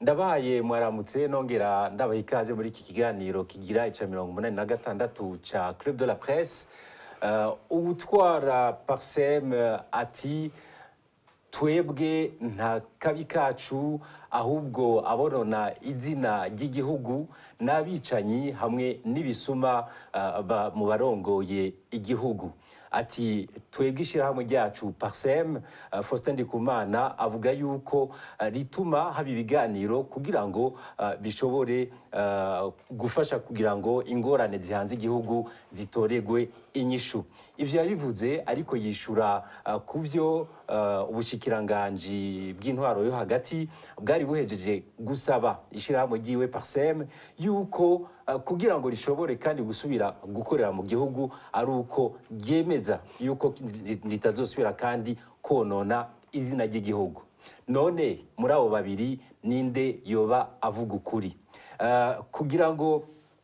ndabahaye mwaramutse nongera ndabaha ikaze muri iki kiganiro kigira ica mirongo umunani na gatandatu ca club de la presse uh, uwutwara parsem ati twebwe nta kabi kacu ahubwo abonona izina ry'igihugu n'abicanyi hamwe n'ibisuma uh, ba- mu barongoye igihugu ati twebwe ishyirahamwe ryacu parsem uh, faustin ndikumana avuga yuko uh, rituma haba ibiganiro kugira ngo uh, bishobore uh, gufasha kugira ngo ingorane zihanze igihugu zitoregwe inyishu ivyo yabivuze ariko yishura uh, ku vyo uh, ubushikiranganji bw'intwaro yo hagati bwari buhejeje gusaba ishyirahamwe ryiwe parsem yuko uh, kugira ngo rishobore kandi gusubira gukorera mu gihugu ari uko ryemeza yuko ri- ritazosubira kandi konona izina ry'igihugu none muri abo babiri ninde yoba avuga ukuri Uh, kugira ngo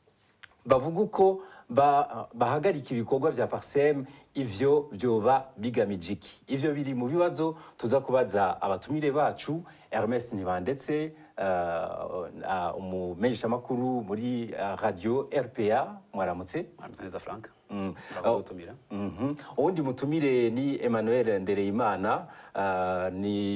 bavuga uko ba- bahagarika ibikorwa bya parsem ivyo vyoba bigamije iki ivyo biri mu bibazo tuza kubaza abatumire bacu Ernest Ntibandetse uh, uh, umumenyeshamakuru muri uh, radio RPA mwaramutse mwaramutse neza frank Mm. murakoze gutumira Mhm. uwundi mutumire ni Emmanuel Ndereyimana uh,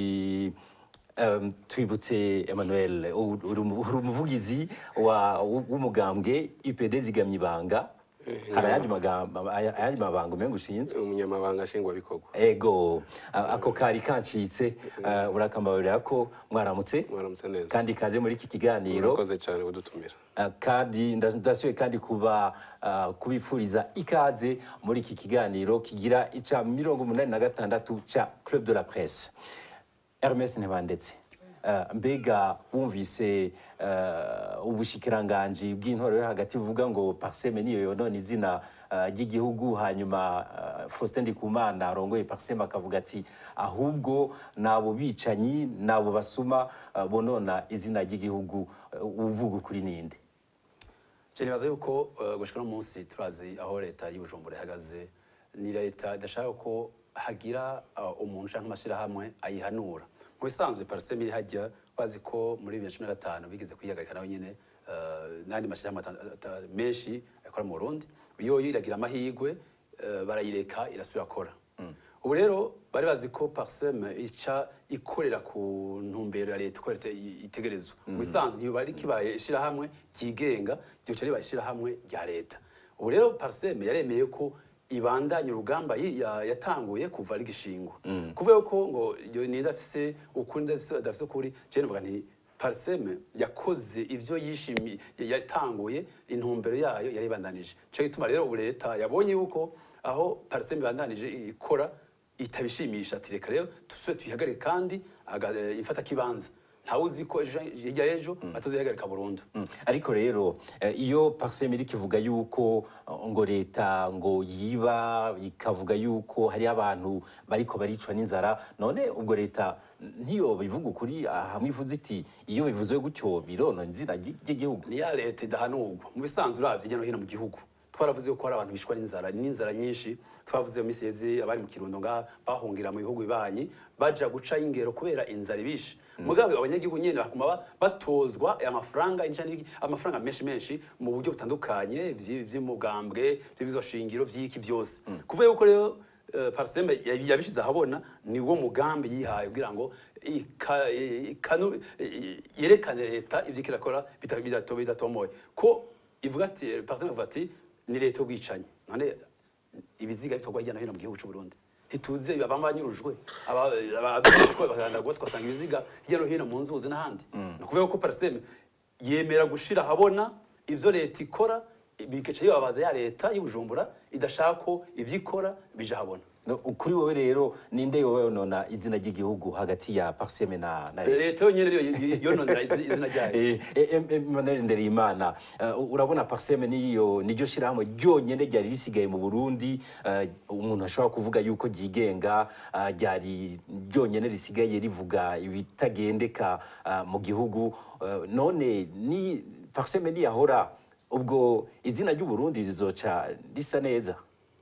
ni um, twibutse Emmanuel u- uri umu- uri umuvugizi wa- w'umugambwe IPD zigamye ibanga hari ayandi magambo ayandi mabanga umenga ushinzwe umunyamabanga nshingwabikorwa ego a- ako kari kancitse uh, urakambabarira ko mwaramutse mwaramutse neza kandi kaze muri iki kiganiro murakoze cyane kudutumira Uh, kandi nda- ndasubiye kandi kuba uh, kubipfuriza ikaze muri iki kiganiro kigira ica mirongo umunani na gatandatu ca club de la presse Hermes Ntibandetse uh, mbega wumvise uh, ubushikiranganji bw'intwaro yo hagati buvuga ngo parseme niyo yonona izina uh, ry'igihugu hanyuma uh, Faustin Ndikumana arongoye parseme akavuga ati ahubwo nabo bicanyi nabo basuma uh, bonona izina ry'igihugu uh, uvuga ukuri ninde je nibaza yuko uh, gushika no munsi turazi aho leta y'ubujumbura ihagaze ni leta idashaka ko hagira uh, umuntu canke amashirahamwe ayihanura mu bisanzwe parsem iri hajya bazi ko muri bibiri na cumi na gatanu bigeze kwihagarika nawe nyene uh, n'andi mashirahamwe ata- ata- menshi akora mu burundi yoyo iragira amahigwe uh, barayireka irasubira akora ubu rero bari bazi ko parsem ica ikorera ku ntumbero ya leta uko leta i- itegerezwa mu bisanzwe ntiyo bari kibaye ishirahamwe ryigenga ryoca ribaye ishirahamwe rya leta ubu rero parsem yaremeye ko ibandanya urugamba yi- ya- yatanguye kuva ari gishingwa kuvuga ko ngo iyo nida afise ukuri nida afise- adafise ukuri je novuga nti parsem yakoze ivyo yishimiye yatanguye intumbero yayo yari ibandanije cyo gituma rero ubu leta yabonye yuko aho parsem ibandanije ikora itabishimisha ati reka rero tusube tuyihagarike kandi aga- eh, ifata kibanza ntawe uzi ko ejo hirya y'ejo batazihagarika burundu Mm. ariko rero eh, iyo parsem iri kivuga yuko uh, ngo leta ngo yiba ikavuga yuko hari abantu bariko baricwa n'inzara none ubwo leta ntiyo bivuga ukuri ah, hamwe ivuze iti iyo bivuze gutyo bironona izina ry'i- ry'igihugu ni ya leta idahanurwa mu bisanzwe uravye hirya no hino mu gihugu twaravuze ko hari abantu bishwa n'inzara n'inzara nyinshi twavuze mu misi yeze abari mu kirundo ngaha bahungira mu bihugu bibanyi baja guca ingero kubera inzara ibishe mugabo abanyagihugu nyene bakuma ba- batozwa aya mafaranga inca n'iki- amafaranga menshi menshi mu buryo butandukanye vy- vy'umugambwe vy'ibizoshingiro vy'iki vyose kuvuga yuko rero eh, parseme yabi- yabishize ahabona ni wo mugambi yihaye kugira ngo ika- ikanu- yerekane leta ivyo ikirakora bita- bidato- bidatomoye ko ivuga ati parseme ivuga ati ni leta y'ubwicanyi none ibiziga bitorwa hirya no hino mu gihugu c'u Burundi ntituzi ababa banyurujwe abanyurujwe bagandagwa twasanga ibiziga hirya no hino mu nzuzi n'ahandi ni ukuvuga ko parseme yemera gushira ahabona ivyo leta ikora bigaca bibabaza ya leta y'ubujumbura idashaka ko ivyo ikora bija ahabona No, kuri wowe rero ninde yoba yonona izina ry'igihugu hagati ya parsem na, na leta leta yonyene niyo yononera izi- izina ryayo Eh, eh, em- Emmanuel Ndereyimana uh, urabona parseme niyo niryo shirahamwe ryonyene ryari risigaye mu Burundi uh, umuntu ashobora kuvuga yuko ryigenga uh, ryari ryonyene risigaye rivuga ibitagendeka uh, mu gihugu uh, none ni parseme niyahora ubwo izina ry'u Burundi rizoca risa neza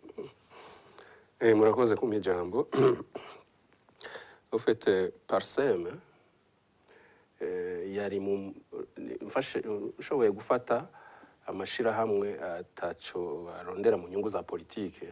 Eh, murakoze kumpa ijambo ufite parseme eh, yari mu mfashe nshoboye gufata amashirahamwe ataco arondera mu nyungu za politike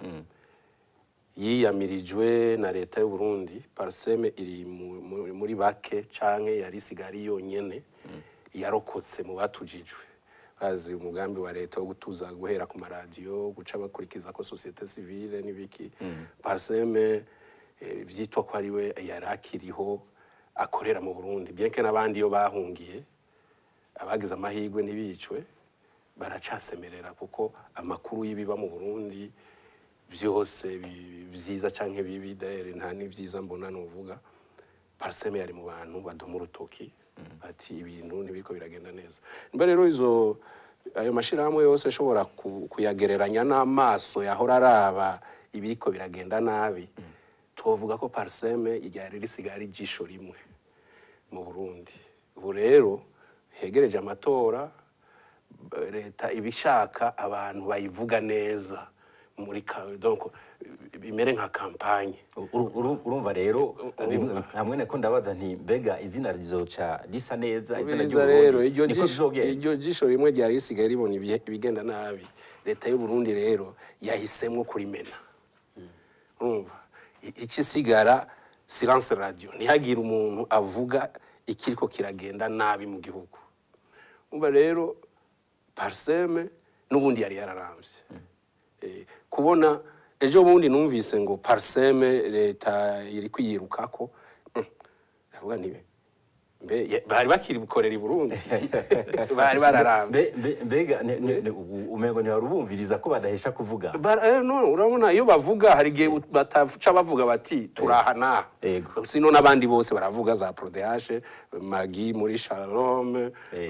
yiyamirijwe na leta y'u Burundi parseme iri mu- mu- muri bake canke yari isigari yonyene yarokotse mu batujijwe bazi umugambi wa leta wo gutuza guhera ku maradiyo guca bakurikiza ko societe civile n'ibiki parseme eh, vyitwa ko ari we yari akiriho akorera mu Burundi bien que n'abandi yo bahungiye abagize amahirwe ntibicwe baracasemerera kuko amakuru y'ibiba mu Burundi vyose bi- vyiza canke bibi dahere nta n'ivyiza mbona nuvuga parseme yari mu bantu badoma urutoki bati ibintu ntibiriko biragenda neza mbe rero izo ayo mashirahamwe yose ashobora ku- kuyagereranya n'amaso yahora araba ibiriko biragenda nabi twovuga ko parseme ryari risigaye ari ijisho rimwe mu Burundi ubu rero hegereje amatora b- leta ibishaka abantu bayivuga neza muri ka- donc bimere nka kampanye Uru- uru- urumva rero bimwe- hamwe nako ndabaza nti mbega izina rizoca risa neza izina Ubiriza ry'Uburundi, rero iryo niko jisho- bizogenda iryo jisho rimwe ryari risigaye ribona ibihe- ibigenda nabi leta y'u Burundi rero yahisemwo kurimena urumva I- ikisigara silence radio ntihagire umuntu avuga ikiriko kiragenda nabi mu gihugu umva rero parseme n'ubundi yari yararamvye Eh, kubona ejo bundi numvise ngo parseme leta iri kwiyirukako mm, ndavuga nti mbe ye- bari bakiri bukorera i Burundi bari bararamvye Mbe- mbe- mbega ne- ne- ne- ubu- umengo ntiwarubumviriza ko badahesha kuvuga Bara- eh, no, urabona iyo bavuga hari igihe ut- bataca bavuga bati turaha naha Yego. sino n'abandi bose baravuga za prodeashe magi muri shalom Eh.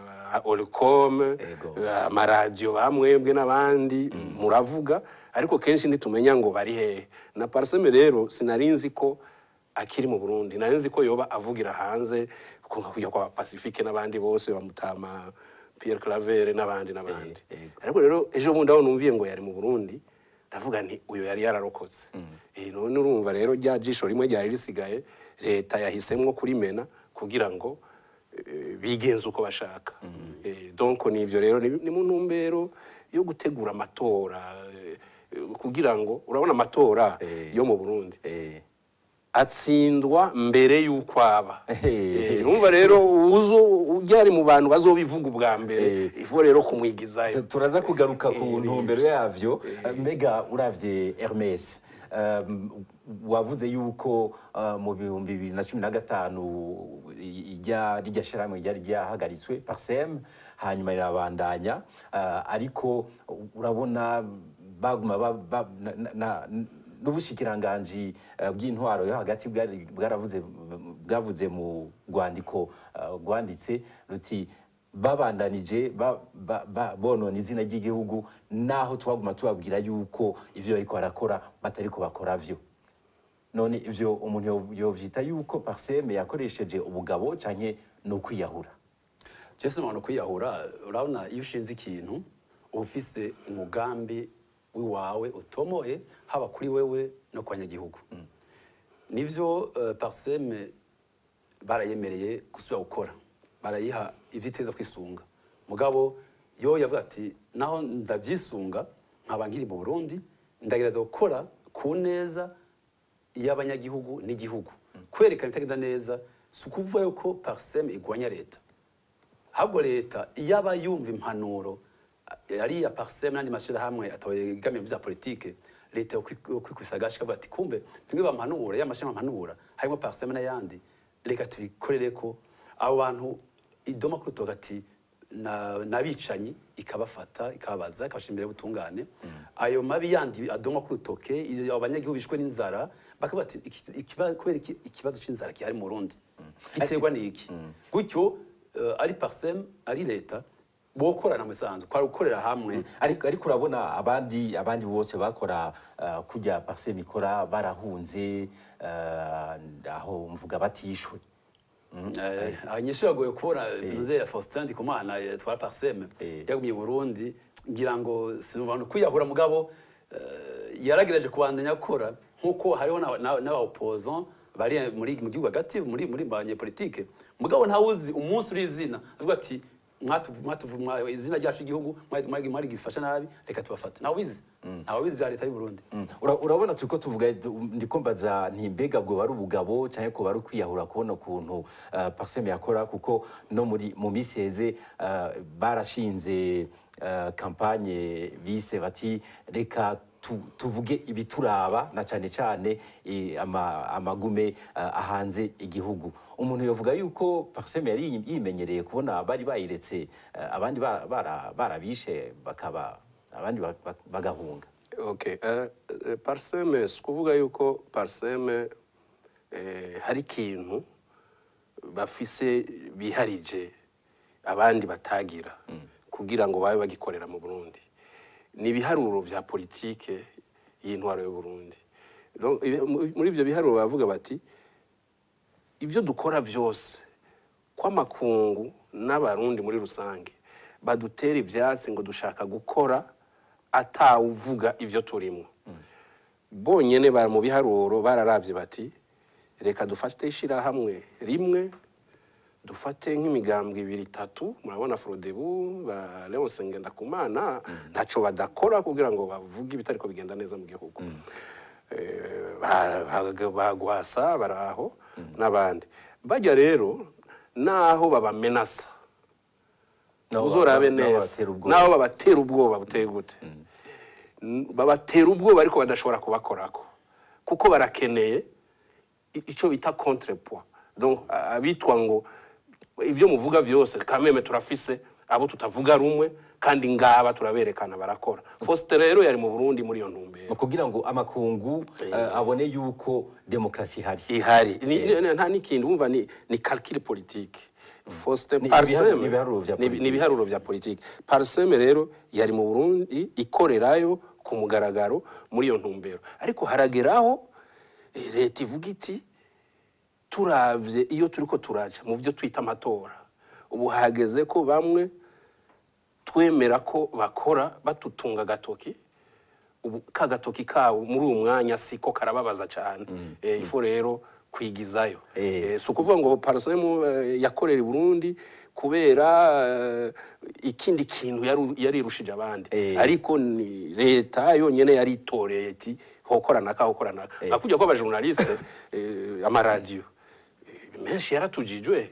oricom Yego. amaradiyo bamwebwe n'abandi muravuga ariko kenshi ntitumenya ngo bari hehe na parseme rero sinari nzi ko akiri mu burundi nari nzi ko yoba avugira hanze ko nka kujya kwa pacifique n'abandi bose bamutama pierre claver n'abandi n'abandi yego. ariko rero ejo bundi aho numviye ngo yari mu burundi ndavuga nti uyu yari yararokotse Eh, none urumva rero rya jisho rimwe ryari risigaye leta yahisemwo kurimena kugira ngo eh, bigenze uko bashaka Eh, donc nivyo rero ni ni mu ntumbero yo gutegura amatora eh, kugira ngo urabona amatora Eh. yo mu Burundi Eh, atsindwa mbere y'uko aba Eh. Eh, urumva rero uzo ujya ari mu bantu bazobivuga ubwa mbere Eh. ifu rero kumwigizayo tu- turaza kugaruka ku Eh, ntumbero yavyo mbega uravye Hermes um, wavuze yuko uh, mu bihumbi bibiri na cumi na gatanu i- ijya rijya shirahamwe ryari ryahagaritswe parsem hanyuma rirabandanya uh, ariko urabona baguma ba, ba, na, na, na, n'ubushikiranganji uh, bw'intwaro yo hagati bwari- bwaravuze bwavuze mu rwandiko uh, rwanditse ruti babandanije ba- ba- ba- bonona izina ry'igihugu naho twaguma tubabwira yuko ivyo bariko barakora batariko bakora vyo none ivyo umuntu yo- yovyita yuko parseme yakoresheje ubugabo canke ni ukwiyahura Jesse umuntu kwiyahura urabona iyo ushinze ikintu uba ufise umugambi w'iwawe utomoye haba kuri wewe no ku banyagihugu nivyo uh, parseme barayemereye gusubira gukora barayiha ivyo iteza kwisunga mugabo yo yavuga ati naho ndavyisunga nkaba nkiri mu Burundi ndagereza gukora ku neza y'abanyagihugu n'igihugu kwerekana ibitagenda neza si ukuvuga yuko parseme igwanya leta ahubwo leta iyo aba yumva impanuro ari iya parseme n'andi mashyirahamwe atabegamiye mu bya politike leta yo kwikwisa agashi ikavuga ati kumbe ntimwe bampanura ya mashyirahamwe ampanura harimo parseme n'ayandi reka tubikorere ko abo bantu idoma ku rutoki ati na- n'abicanyi ikabafata ikababaza ikabashyira imbere y'ubutungane ayo mabi yandi adoma ku rutoke iyo abanyagihugu bishwe n'inzara bakavuga ati "Iki- ikiba- kubera iki ikibazo cy'inzara gihari mu Burundi giterwa n'iki gutyo eh, ari parsem ari leta bokorana mu isanzwe kwari gukorera hamwe ariko ariko urabona abandi abandi bose bakora uh, kujya parseme ikora barahunze uh, aho mvuga batishwe Eh, abanyeshuri bagoye kubona ntuze ya Faustin Ndikumana eh, twara parseme Eh. yagumye i Burundi ngira ngo sinumva no kwiyahura mugabo eh, yaragerageje kubandanya akora nkuko hariho n'aba- n'aba- n'aba opposant bari muri mu gihugu hagati muri muri banyepolitike mugabo ntawuzi umunsi uri izina avuga ati mwatu mwatu mwa- izina ryacu igihugu mwari mwari gifasha nabi reka tubafate ntawe ubizi ntawe ubizi bya leta y'u Burundi Ura- urabona turiko tuvuga ndiko mbaza nti mbega bwo bari ubugabo cyangwa ko bari ukwiyahura kubona ukuntu uh, parseme yakora kuko no muri mu minsi heze uh, barashinze uh, kampanye bise bati reka tu- tuvuge ibituraba na cyane cyane eh, ama- amagume uh, ahanze igihugu umuntu yovuga yuko parseme yari yimenyereye kubona bari bayiretse uh, abandi bara- bara- barabishe bakaba abandi ba- ba- bagahunga Okay. Uh, uh, parseme si ukuvuga yuko parseme eh, hari ikintu bafise biharije abandi batagira kugira ngo babe bagikorera mu Burundi ni ibiharuro vya politike y'intwaro y'u Burundi Donc, ibi- muri ivyo biharuro bavuga bati ibyo dukora byose kw'amakungu n'abarundi muri rusange badutera ibyatsi ngo dushaka gukora atawuvuga ibyo turimo bonyine bari mu biharuro bararavye bati reka dufate ishyirahamwe rimwe dufate nk'imigambwe ibiri itatu murabona forodebu ba leonse ngendakumana ntacyo badakora kugira ngo bavuge ibitariko bigenda neza mu gihugu Eh, ba- ba- bagwasa baraho n'abandi bajya rero naho babamenasa Nabo uzorabe ba- nabo neza babatera ubwoba. naho babatera ubwoba buteye gute N- babatera ubwoba ariko badashobora kubakorako kuko barakeneye i- ico bita contrepoids donc a- abitwa ngo ivyo muvuga vyose kameme turafise abo tutavuga rumwe kandi ngaba turaberekana barakora Faustin rero yari mu Burundi muri iyo ntumbero kugira ngo amakungu eh, abone yuko demokarasi ihari ihari Ni- ni- nta n'ikindi wumva ni ni calcul politique Faustin Ni Parseme ibiharuro- ni ibiharuro vya ni- politike. ni ibiharuro vya politike Parseme rero yari mu Burundi ikorerayo ku mugaragaro muri iyo ntumbero ariko harageraho eh, leta ivuga iti turavye iyo turiko turaja mu byo twita amatora ubu hageze ko bamwe twemera ko bakora batutunga agatoki ubu ka gatoki kabo muri uwo mwanya siko karababaza cyane Eh, ifo rero kwigizayo Eh. Eh, si ukuvuga ngo parisemu yakorera i burundi kubera eh, ikindi kintu yari- yarirushije abandi Eh. ariko ni leta yonyine yari itoreye iti hokorana ka hokorana ka nakujya ko abajournaliste eh, amaradiyo eh, menshi yaratujijwe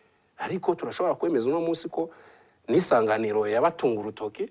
ariko turashobora kwemeza uno munsi ko n'isanganiro yabatunga urutoki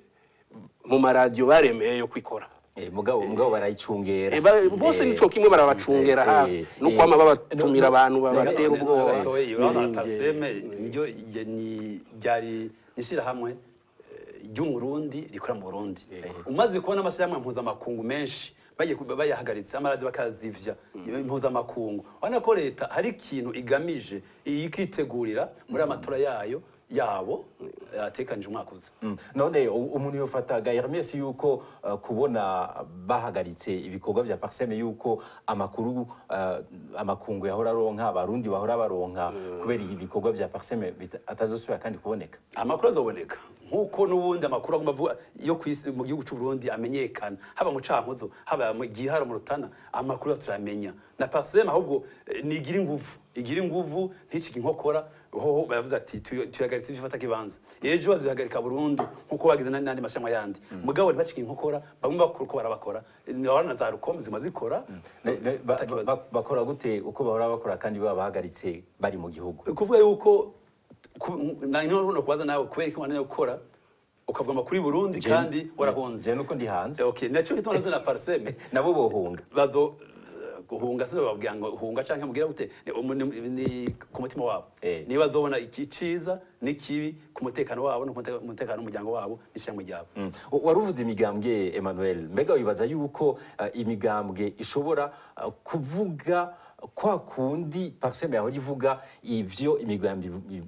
mu maradiyo baremeye yo kwikora Eh, mugabo mugabo barayicungera Eh, ba- bose Eh, nico kimwe barabacungera eh, hafi eh, no eh, kwama no- babatumira no- abantu no- babatera no- ubwoba gatoyi urabona n'ibindi. parseme niryo ye- ni- ryari ishyirahamwe eh, ry'umurundi rikora mu burundi umaze kubona amashyirahamwe mpuzamakungu menshi bagiye ku- bayahagaritse amaradiyo bakazivya impuzamakungu urabona ko leta hari ikintu igamije ikitegurira muri amatora yayo yabo atekanije umwaka uza Mm. none u- umuntu yofataga Hermes yuko uh, kubona bahagaritse ibikorwa vya Parseme yuko amakuru uh, amakungu yahora aronka abarundi bahora baronka kubera ibikorwa vya Parseme bita- atazosubira kandi kuboneka amakuru azoboneka nk'uko n'ubundi amakuru agomba avuga yo ku isi mu gihugu cy'u Burundi amenyekana haba mu cankuzo haba mu gihara mu rutana amakuru turamenya na pasema ahubwo eh, nigira inguvu igira inguvu nticike inkokora hoho baravuze ati tuyo- tuyagaritse ibifata kibanza ejo bazihagarika burundu nk'uko bagize n'andi n'andi mashami yandi mugabo ntibacike inkokora bamwe bakora uko barabakora na za rukombe zima zikora Ne- ne- ba- Atakibazo. ba- bakora gute uko bahora bakora kandi baba bahagaritse bari mu gihugu kuvuga yuko ku- na no kubaza nawe kubera ko wananiwe gukora ukavuga amakuru y'u Burundi kandi warahunze je nuko ndi hanze okay nacyo gituma nazo na parseme nabo bohunga bazo guhunga se bababwira ngo hunga canke mugira gute ni, umu- ni, ni ku mutima wabo Eh. niba bazobona iki ciza n'ikibi ku mutekano wabo no ku mute- umutekano w'umuryango wabo n'ishyirahamwe ryabo Mm. waruvuze imigambwe Emmanuel mbega wibaza yuko uh, imigambwe ishobora uh, kuvuga kwa kundi parseme yahora ivuga ivyo imigambwe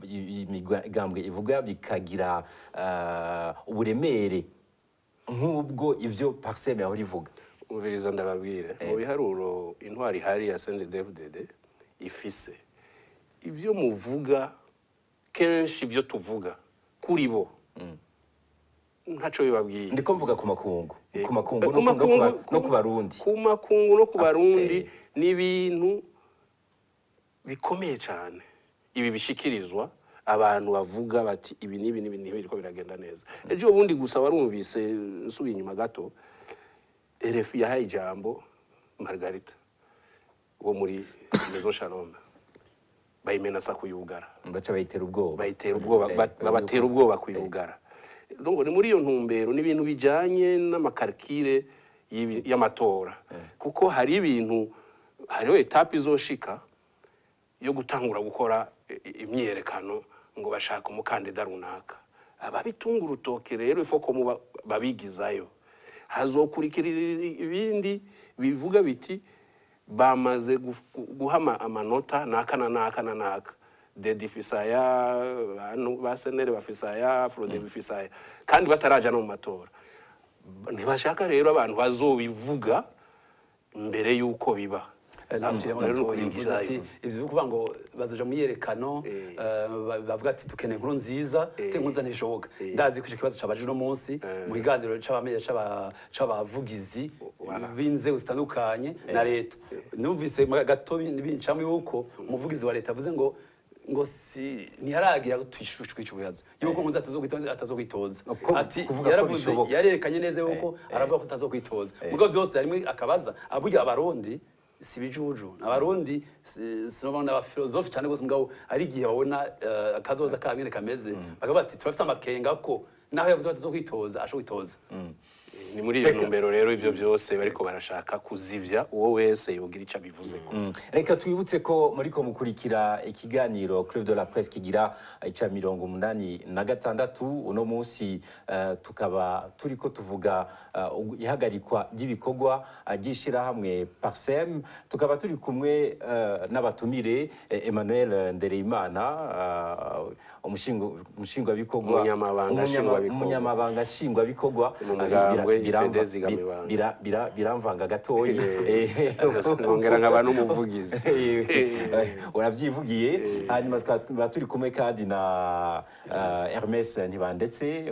imigambwe ivuga bikagira uh, uburemere nk'ubwo ivyo parseme yahora ivuga umviriza ndababwire mu biharuro intwari ihari ya CNDD-FDD ifise ibyo muvuga kenshi ibyo tuvuga kuri bo ntaco bibabwiye ndiko mvuga ku makungu ku makungu Ku no ku- no ku makungu- ba- no ku barundi ku makungu no ku barundi ni ibintu bikomeye cyane ibi bishikirizwa abantu bavuga bati ibi n'ibi n'ibi n'ibi biriko biragenda neza ejo bundi gusa warumvise nsubiye inyuma gato RFI yahaye ijambo Margarita wo muri Maison Shalom bayimenasa kuyugara baca bayitera ubwoba bayitera ubwoba Eh, ba- babatera ubwoba kuyugara donc ni muri iyo ntumbero ni ibintu bijanye n'amakarikire y'ibi- y'amatora kuko hari ibintu hariho etape izoshika yo gutangura gukora i- i- imyiyerekano ngo bashaka umukandida runaka ababitunga urutoke rero ifo ko muba- babigizayo hazokurikira ibindi bivuga biti bamaze guf- gu- guha ama- amanota naka na naka na naka dedi fisaya banu- ba senere bafisaya frode bifisaya kandi bataraja no mu matora ntibashaka rero abantu bazobivuga mbere y'uko biba namuciremo Rero ni gatoya yavuze ukubigizayo. ati ivyo byo kuvuga ngo bazoja mu myiyerekano eh, ba- bavuga ati dukeneye inkuru nziza te nkuza ntibishoboka ndazi ko ico kibazo cabaje uno munsi mu kiganiro c'abamenye c'aba- c'abavugizi b'inzego zitandukanye na leta numvise mu gato bin- bincamo yuko umuvugizi wa leta avuze ngo ngo si ntiharagira twishushwe ico bibazo yuko nkuza atazokwitoza atazokwitoza Ko- ati kuvuga ko yaravuze bishoboka. yarerekanye neza yuko aravuga ko atazokwitoza mugabo byose harimo akabaza aburya abarundi si bijuju abarundi si- sinoma n'abafilozofi cyane gose mugabo ari igihe babona eh, akazoza kamwe kameze bakavuga bati turafite amakenga ko naho yavuze bati zo kwitoza asho kwitoza ni muri iyo ntumbero rero ivyo byose bariko barashaka kuzivya uwo wese yogira ico abivuzeko reka twibutse ko muriko mukurikira ikiganiro Club de la Presse kigira icya mirongo umunani na gatandatu uno munsi eh, tukaba turiko tuvuga eh, ugu- ihagarikwa ry'ibikorwa eh, ry'ishirahamwe Parsem tukaba turi kumwe eh, n'abatumire eh, Emmanuel Ndereyimana eh, umushingo- umushingwabikorwa Umunyamabanga umunyama- nshingwabikorwa. umunyamabanga nshingwabikorwa Mu mugambwe eh, biramva- IPD zigamibanga. bira- bira- biramvanga gatoya Eh, nkongera nkaba n'umuvugizi urabyivugiye hanyuma twaba turi kumwe kandi na uh, Hermes Ntibandetse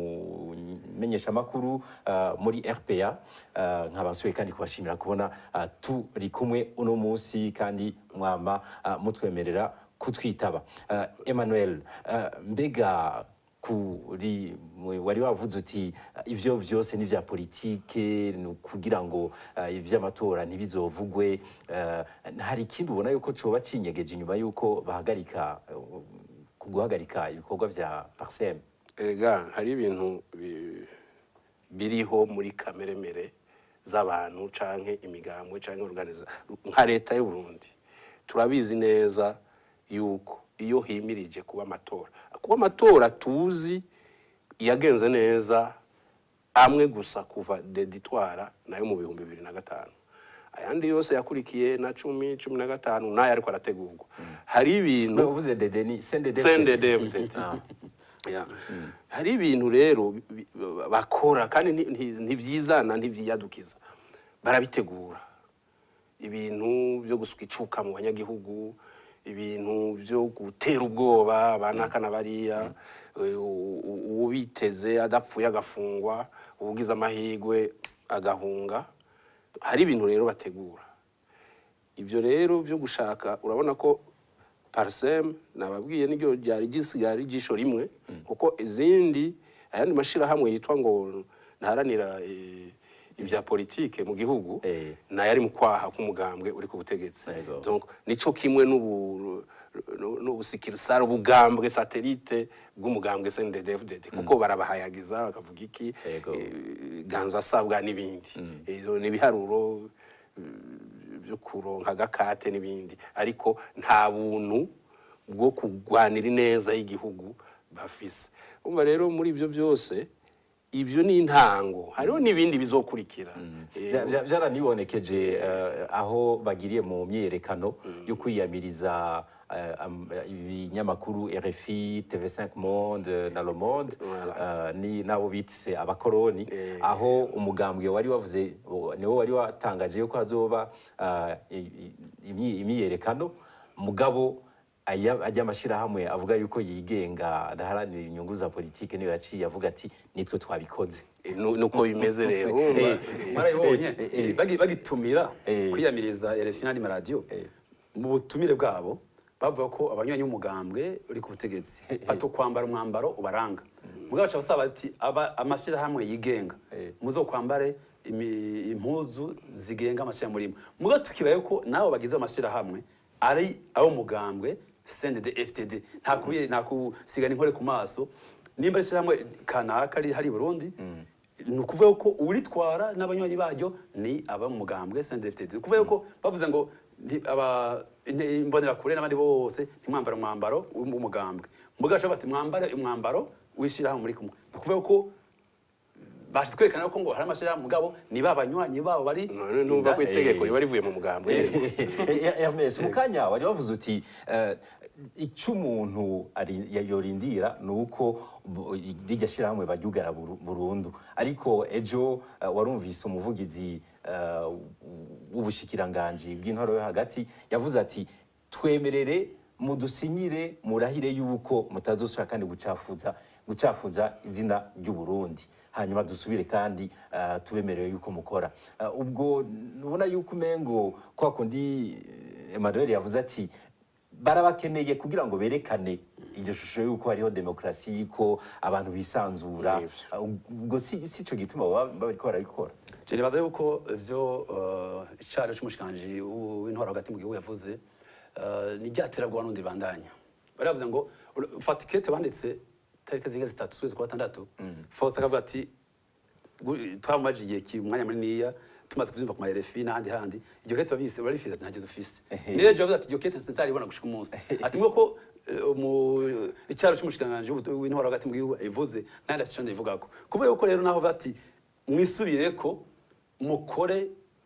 umumenyeshamakuru uh, muri RPA uh, nkaba nsuye kandi kubashimira kubona uh, turi kumwe uno munsi kandi mwama uh, mutwemerera kutwitaba uh, Emmanuel uh, mbega kuri mwe wari wavuze uti uh, ivyo vyose ni vya politike ni kugira ngo uh, ivy'amatora ntibizovugwe uh, hari ikindi ubona yuko coba cinyegeje inyuma yuko bahagarika uh, ku guhagarika ibikorwa vya Parsem erega hari ibintu bi- biriho muri kameremere z'abantu canke imigambwe canke organiza nka leta y'u Burundi turabizi neza yuko iyo himirije kuba amatora kuba amatora tuzi yagenze neza amwe gusa kuva deditwara nayo mu bihumbi bibiri na gatanu ayandi yose yakurikiye na cumi cumi na gatanu nayo ariko arategurwa hari ibintu uvuze dede ni sendede CNDD-FDD. Ah. Ya. hari ibintu rero bi- bi- bakora kandi nti- nti- ntivyizana ntivyiyadukiza barabitegura ibintu byo gusuka icuka mu banyagihugu ibintu byo gutera ubwoba banakana bariya eh, u- u- uwo biteze adapfuye agafungwa ubugize amahirwe agahunga hari ibintu rero bategura ibyo rero byo gushaka urabona ko parisem nababwiye niryo ryari gisigara ijisho rimwe kuko izindi ayandi mashyirahamwe yitwa ngo ntaharanira eh, ibya politike mu gihugu Eh. nayo ari mu kwaha k'umugambwe uri ku butegetsi Yego. Donc, nico kimwe n'ubu nu- n'ubusikirisare ubugambwe satelite bw'umugambwe CNDD-FDD kuko barabahayagiza bakavuga iki Yego. eh, ganza asabwa n'ibindi Izo ni ibiharuro eh, byo kuronka agakate n'ibindi ariko nta buntu bwo kurwanira ineza y'igihugu bafise umva rero muri ibyo byose ibyo ni intango hariho n'ibindi bizokurikira Eh, Vya- vya- vyaranibonekeje eh, aho bagiriye mu myiyerekano yo kwiyamiriza eh, am- eh, ibinyamakuru RFI, TV5 Monde na Le Monde eh, ni nabo bitse abakoroni aho umugambwe wari wavuze o- niwo wari watangaje yuko hazoba eh, i- i- imyi- imyiyerekano mugabo aya ajya amashyirahamwe avuga yuko yigenga adaharanira inyungu za politike niyo yaciye avuga ati nitwe twabikoze eh, nu- nuko bimeze rero urumva? mwarabibonye eh, eh. bagi- bagitumira Eh. kwiyamiriza RFI n'andi maradiyo mu butumire bwabo bavuga ko abanywanyi b'umugambwe uri ku butegetsi batokwambara umwambaro ubaranga mugabo baca basaba ati aba amashyirahamwe yigenga Eh. muzokwambare imi- impuzu zigenga amashyirahamwe murimo mugabo tukibaye ko nabo bagize amashyirahamwe ari abo mugambwe CNDD FTD nta kubi nta kusigana inkore ku maso nimba ari ishyirahamwe kanaka ari hari i Burundi ni ukuvuga ko uritwara n'abanywanyi baryo ni aba mu mugambwe CNDD-FDD ni ukuvuga ko bavuze ngo nti- aba inte- imbonerakure n'abandi bose ntimwambare umwambaro w'umugambwe mugaca bati mwambare umwambaro w'ishyirahamwe muri kumwe ni ukuvuga ko bashatse kwerekana ko ngo hari amashyirahamwe mugabo ni ba banywanyi babo bari none numva ko itegeko riba rivuye mu mugambwe Hermes mu kanya wari wavuze uti eh, icyo umuntu ari- yorindira ni uko bu- rirya shyirahamwe baryugara buru- burundu ariko ejo eh, warumvise umuvugizi eh, w'ubushikiranganji bw'intoro yo hagati yavuze ati twemerere mudusinyire murahire yuko mutazosubira kandi gucafuza gucafuza izina ry'u Burundi hanyuma dusubire kandi uh, tubemerewe yuko mukora uh, ubwo nubona yuko umengo kwa kundi eh, Emmanuel yavuze ati barabakeneye kugira ngo berekane iryo shusho yuko hariho demokarasi yuko abantu bisanzura Nivyo. Uh, ubwo si si cyo gituma baba bariko barabikora Je nibaza yuko ivyo uh, icaro c'umushikanje w'intwaro hagati mu gihugu yavuze uh, ni ryaterabwoba n'undi bandanya bari bavuze ngo ur- fata ikete banditse tariki zinga zitatu z'ukwezi kwa gatandatu Faustin akavuga ati gu- twamaze igihe ki umwanya muniniya tumaze kuvyumva ku ma RFI n'ahandi handi iryo kete babise barifise ati ntacyo dufise niyo je bavuze ati iryo kete sinzaribona gushika umunsi ati mwe ko eh, mu icaro c'umushikanje w'intwaro hagati mu gihugu ivuze nandi asico ndivugako kuvuga yuko rero naho bati mwisubireko mukore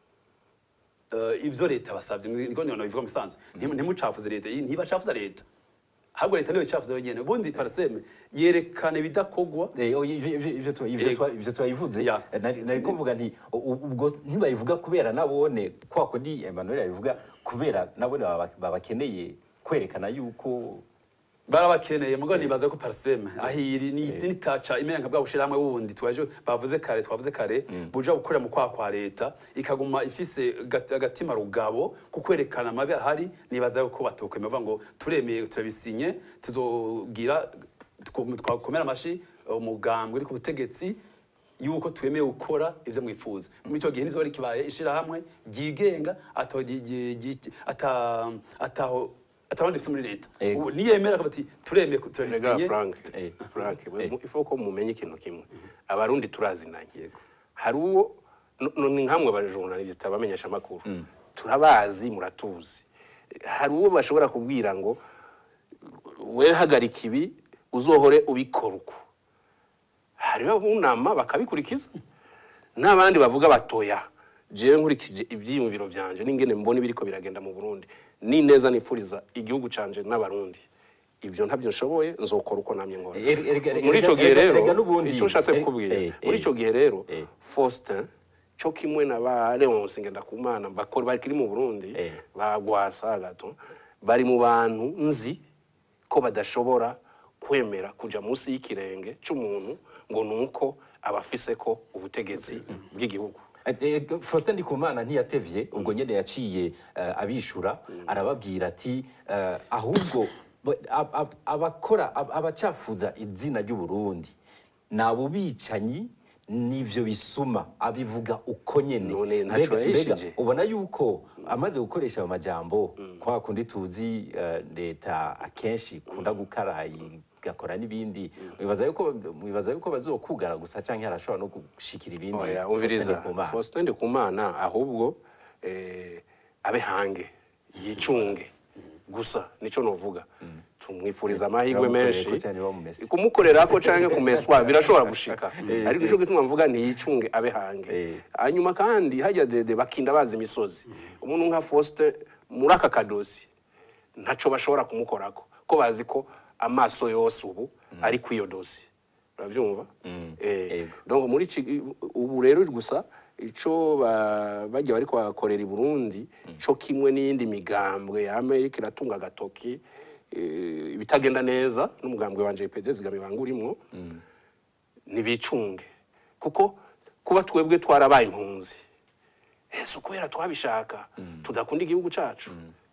eh, ivyo leta basavye niko niyo bivuga mu bisanzwe Ntimu- ntimucafuze leta iyi ntibacafuza leta ahubwo leta niyo icafuza yonyene ubundi parseme yerekana ibidakogwa Eh, oya, ivyo- ivyo- ivyo tu- ivyo Yego. twa- ivyo twabivuze Ya. Eh, nari nari ko mvuga nti u- u- ubwo ntibayivuga kubera nabone kwa kundi Emmanuel yabivuga kubera nabone baba- babakeneye kwerekana yuko barabakeneye mugo nibaza ko parseme ahiri ni nitaca imenga bwa bushirahamwe wundi twaje bavuze kare twavuze kare buja gukorera mu kwa kwa leta ikaguma ifise gat- agatima rugabo ku kwerekana amabi ahari nibaza ko batokwemera bavuga ngo turemeye turabisinye tuzogira tuko- twakomera amashi umugambwe uri ku butegetsi yuko twemeye gukora ivyo mwifuza muri ico gihe nizo bari kibaye ishirahamwe ryigenga ataho gi- gi- gi- ata- ataho atabandi bifise muri leta Ego. ubu niyemera ko bati turemeye ku- Erega turabisinye Frank, Eh. Frank, Eh. mu- ifo ko mumenye ikintu kimwe abarundi turazinanye Yego. hari uwo no- no- ni nkamwe abajournaliste abamenyesha amakuru turabazi muratuzi hari uwo bashobora kubwira ngo we hagarika ibi uzohore ubikora uko hariho abunama bakabikurikiza n'abandi bavuga batoya jewe nkurikije ivyiyumviro vyanje n'ingene mbona ibiriko biragenda mu Burundi ni neza nifuriza igihugu canje n'abarundi ivyo ntabyo nshoboye nzokora uko namye nkora Er- erega- erega- muri ico gihe erega- rero erega n'ubundi- ico nshatse eh, kukubwira eh, muri eh. ico gihe rero Eh. Faustin co kimwe na ba Leonce Ngendakumana bakora bakiri mu Burundi Eh. bagwasa gato bari mu bantu nzi ko badashobora kwemera kuja munsi y'ikirenge c'umuntu ngo nuko abafise ko ubutegetsi bw'igihugu Eh, eh, Faustin Ndikumana ntiyatevye ubwo nyene yaciye eh, abishura arababwira ati eh, ahubwo bo- ab- ab- abakora ab- abacafuza izina ry'u Burundi nabo bicanyi nivyo bisuma abivuga uko nyene None ntaco Mbega- yahishije. mbega ubona yuko amaze gukoresha ayo majambo kwa kundi tuzi eh, leta akenshi kunda gukara igakora n'ibindi mwibaza yuko mwibaza yuko bazokugara gusa canke harashobora no gushikira ibindi oya Faustin umviriza Ndikumana. Faustin Ndikumana ahubwo eh, abe hange yicunge gusa nico novuga tumwifuriza amahirwe Bamukoreye menshi ko cyane bamumese. kumukorerako canke kumeswa birashobora gushika ariko nico gituma mvuga ntiyicunge abe hange Eh. hanyuma kandi hajya dede bakinda bazi imisozi umuntu nka Faustin muri aka kadosi ntaco bashobora kumukorako ko bazi ko amaso yose ubu ari kw'iyo dosi uravyumva eh Yego. donc muri iki ubu rero gusa ico ba- bajya bariko bakorera i Burundi co kimwe n'iyindi migambwe ya Amerika iratunga agatoki eh, ibitagenda neza n'umugambwe wanje EPD zigame banga urimwo nibicunge kuko kuba twebwe twarabaye impunzi ese kubera twabishaka tudakunda igihugu cacu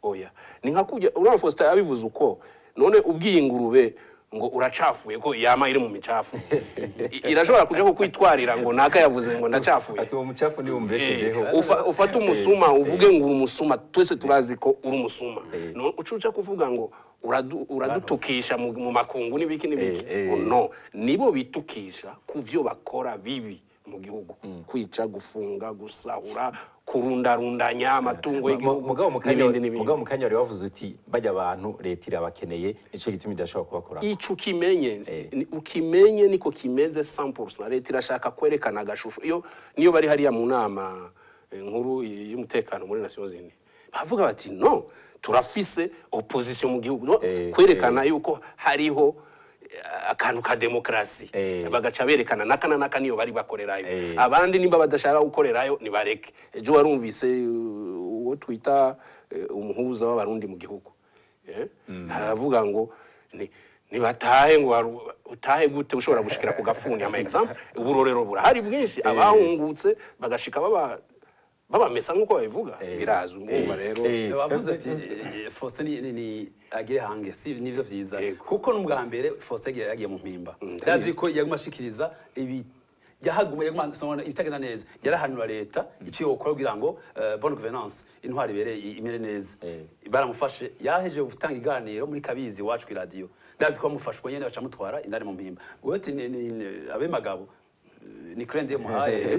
oya ni nka kujya uriya Faustin abivuze uko none ubwiye ingurube ngo uracafuye ko yama iri mu micafu I- irashobora kuja kukwitwarira ngo naka yavuze ngo ndacafuye ati uwo mucafu niwo umbeshejeho Ufa- ufate umusuma uvuge ngo uri umusuma twese turazi ko uri umusuma No, uca uca kuvuga ngo uradu- uradutukisha mu mu makungu n'ibiki n'ibiki Eh, eh. Oh, no nibo bitukisha ku vyo bakora bibi mu gihugu kwica gufunga gusahura kurundarundanya amatungo y'igihugu mugabo mu kanya n'ibindi n'ibindi mugabo mu kanya wari wavuze uti bajya abantu leta irabakeneye nicyo gituma idashobora kubakora ico ukimenye ni- ukimenye niko kimeze 100% leta irashaka kwerekana agashusho iyo niyo bari hariya mu nama eh, nkuru y'umutekano muri Nations Unies bavuga bati no turafise opposition mu gihugu no, Eh, kwerekana yuko hariho eh, akantu ka demokrasi Eh. bagaca berekana naka na naka niyo bari bakorerayo Eh. abandi nimba badashaka gukorerayo nibareke ejo warumvise uh, uwo twita eh, umuhuza w'abarundi mu gihugu Eh? aravuga ngo ni nibatahe ngo waru- utahe gute ushobora gushikira ku gafuni ama example uburorero burahari bwinshi abahungutse bagashika baba babamesa nk'uko babivuga birazwi mwumva rero Eh, bavuze ati eh, Faustin ni- ni ni agire hange si nivyo vyiza Yego. kuko n'ubwa mbere Faustin yagiye yagiye mu mpimba ndabizi. ndazi ko yaguma ashikiriza ibi yahaguma yaguma asoma ibitagenda neza yarahanura leta iciye gukora kugira ngo eh, bonne gouvernance intwari ibereye i- imere neza Eh. baramufashe yaheje gutanga iganiro muri kabizi iwacu ku radio ndazi ko bamufashwe nyene bacamutwara indani mu mpimba wewe ati ni- ni- ni- abe magabo eh, ni krende muhaye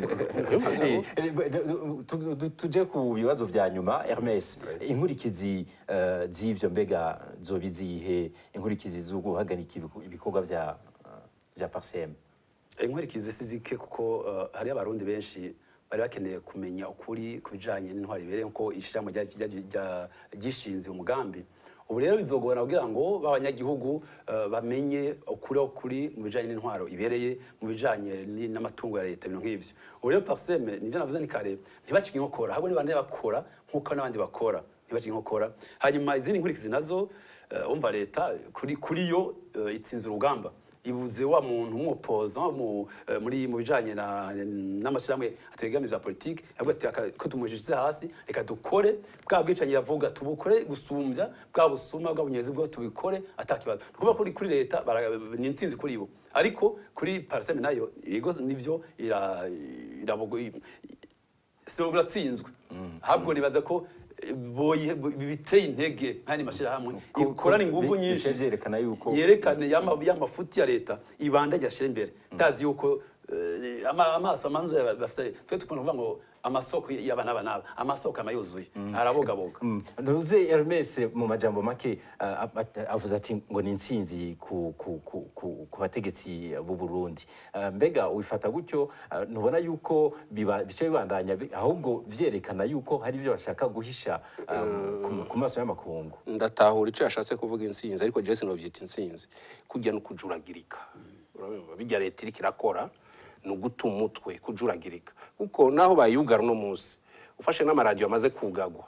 Eh, eh, tu- tu- tuje ku bibazo vya nyuma Hermes inkurikizi eh, z'ivyo mbega zoba izihe inkurikizi zo guhagarika ibiku- ibikorwa vya eh, vya parsem inkurikizi si zike kuko uh, hari abarundi benshi bari bakeneye kumenya ukuri ku bijanye n'intwari ibereye ko ishirahamwe rya- rya- rya- ryishinze umugambi ubu rero bizogorana kugira ngo b'abanyagihugu uh, bamenye ukuri aho kuri mu bijanye n'intwaro ibereye mu bijanye ni- n'amatungo ya leta ibintu nk'ivyo ubu rero parseme nivyo navuze ni kare ntibacike inkokora ahubwo ni bande bakora nk'uko n'abandi bakora ntibacike inkokora hanyuma izindi nkurikizi nazo uh, umva leta kuri, kuri yo uh, itsinze urugamba ibuze wa muntu w'umupoza mu eh, muri mu bijanye na n'amashyirahamwe ategamiye vya politike avuga ati "Aka- ko tumujishije hasi reka dukore bwa bwicanyi yavuga tubukore gusumbya bwa busuma bwa bunyezi bwose tubikore atakibazo kuba kuri kuri leta bara- ni intsinzi kuri bo ariko kuri parseme nayo yego nivyo ira irabogo so uratsinzwe ahubwo nibaza ko eh, boye- bo- biteye intege nk'andi mashyirahamwe ikorana ingufu bi- nyinshi bice vyerekana yuko- yerekane yama- y'amafuti ya leta ibanda ryashyira imbere ndazi yuko eh, ama- amaso amanzu bafite twe tukunda kuvuga ngo amasoko y'aba n'aba n'aba amasoko ama yuzuye arabogaboga ntuze Hermes mu majambo make ah, ah, at- avuze ati ngo ni intsinzi ku, ku, ku, ku, ku bategetsi b'u Burundi Ah, mbega wifata gutyo ah, ntubona yuko biba- bice bibandanya bi- ahubwo vyerekana yuko hari ibyo bashaka guhisha ah, ku- ku maso y'amakungu ndatahura icyo yashatse kuvuga intsinzi ariko Jesse novyita intsinzi kujya no kujuragirika urabibona bijya leta iriko irakora ni uguta umutwe kujuragirika kuko naho bayugara uno munsi ufashe n'amaradiyo amaze kugagwa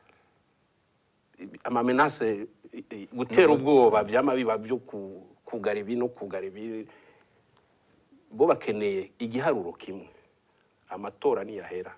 amamenase i- i- gutera ubwoba vyama biba byo ku- kugara ibi no kugara ibi bo bakeneye igiharuro kimwe amatora niyahera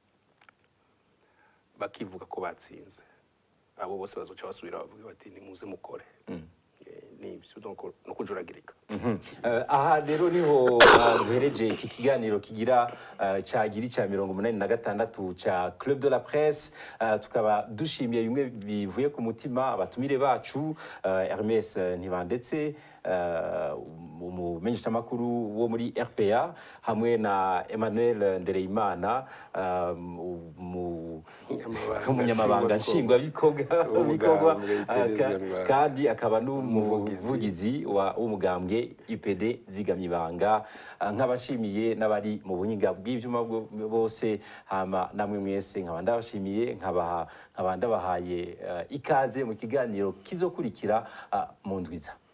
bakivuga ko batsinze abo bose bazoca basubira bavuga bati nimuze mukore Eh, nibyo donc no kujuragirika Eh, aha rero niho ah, duhereje iki kiganiro kigira ah, cagira icya mirongo umunani na gatandatu ca club de la presse Ah, tukaba dushimiye bimwe bivuye ku mutima abatumire bacu ah, Hermes eh, Ntibandetse ah, umumenyeshamakuru wo muri RPA hamwe na Emmanuel Ndereyimana ah, mu- Umunyamabanga umunyamabanga nshingwabikorwa. nshingwabikorwa W'umugambwe Ah, IPD ka- Zigamibanga. kandi akaba Umuvugizi. n'umuvugizi wa- w'umugambwe UPD zigamye ibanga Ah, nk'abashimiye n'abari mu buhinga bw'ivyuma bwo- bose hama namwe mwese nkaba ndabashimiye nkabaha nkaba ndabahaye eh, ikaze mu kiganiro kizokurikira ah, mu ndwiza